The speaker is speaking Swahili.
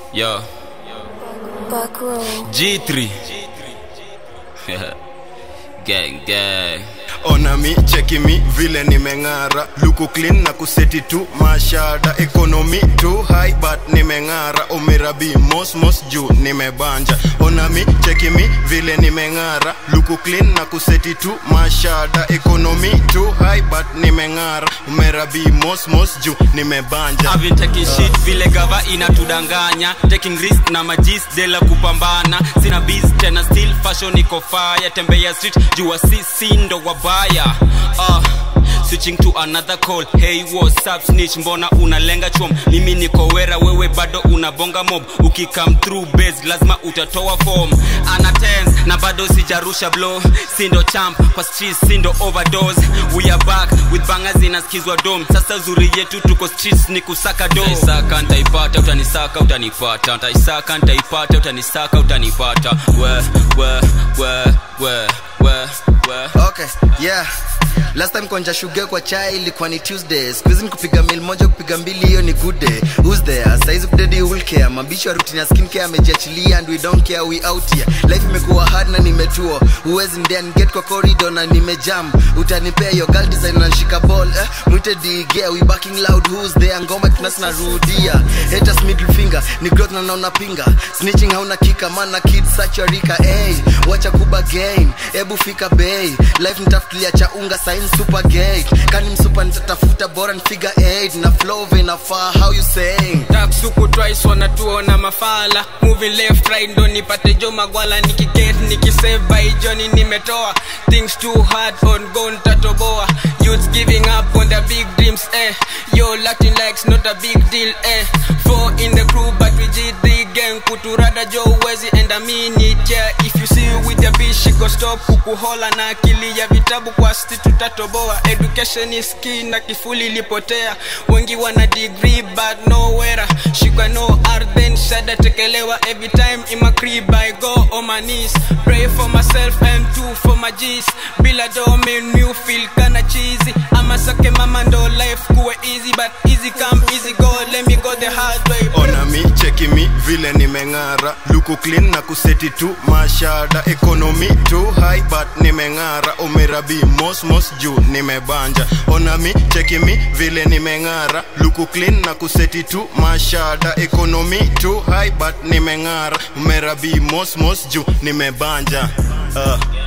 Yo, Back row. G3. gang, gang. ona mi cheki mi vile nimeng'ara luku clean na kuseti tu mashada ekonomi tu high but nimeng'ara umirabi mosmos juu nimebanja ona mi cheki mi vile nimeng'ara luku clean na kuseti tu mashada ekonomi tu high but nimeng'ara umirabi mosmos juu nimebanja I've been taking shit vile gava inatudanganya taking risk na majis dela kupambana sina biz tena still fashion iko fire tembea street jua sisi ndo wabaya uh, switching to another call hey what's up snitch mbona unalenga chom mimi niko wera wewe bado unabonga mob ukikam through base lazima utatoa form ana tens na bado sijarusha blow sindo champ kwa street sindo overdose we are back with bangers inaskizwa dom sasa zuri yetu tuko streets ni kusaka do ntaisaka ntaipata utanisaka utanipata ntaisaka ntaipata utanisaka utanipata we we we we we we okay yeah last time konja shuge kwa chai ilikuwa ni tuesday skuhizi ni kupiga mil moja kupiga mbili hiyo ni good day who's there saizi kudedi will care mabishi wa routine ya skin care amejiachilia and we don't care we out here life imekuwa hard na nimetua huwezi ndea get kwa corridor na nimejam utanipea yo girl design na nshika ball eh? mwite dige we backing loud who's there ngoma tunasi narudia haters middle finger ni growth na naona pinga snitching hauna kika mana kid such a rika hey, wacha kuba gain ebu fika bay life nitafutilia cha unga sign super gay kani msupa nitatafuta bora nfiga 8 na flow vinafaa how you saying taksuku twice wanatuona mafala moving left right ndo nipate jo magwala nikiket nikisave by joni nimetoa things too hard on go ntatoboa youths giving up on their big dreams eh yo latin likes not a big deal eh four in the crew but we did the gang kuturada jo uwezi enda mini yeah if you see with your bitch she go stop kukuhola na akili ya vitabu kwa sti tutatoboa education is key na kifuli ilipotea wengi wana degree but nowhere shikwa no art then shada tekelewa every time in my crib I go on my knees pray for myself and two for my G's bila do mean you feel kinda cheesy ama sake mama ndo life kuwe easy but easy come easy go let me go the hard way ona mi cheki mi vile nimeng'ara luku clean na kuseti tu mashada ekonomi tu high but nimeng'ara umirabi mosmos juu nimebanja ona mi cheki mi vile nimeng'ara luku clean na kuseti tu mashada ekonomi tu high but nimeng'ara umirabi mosmos juu nimebanja uh.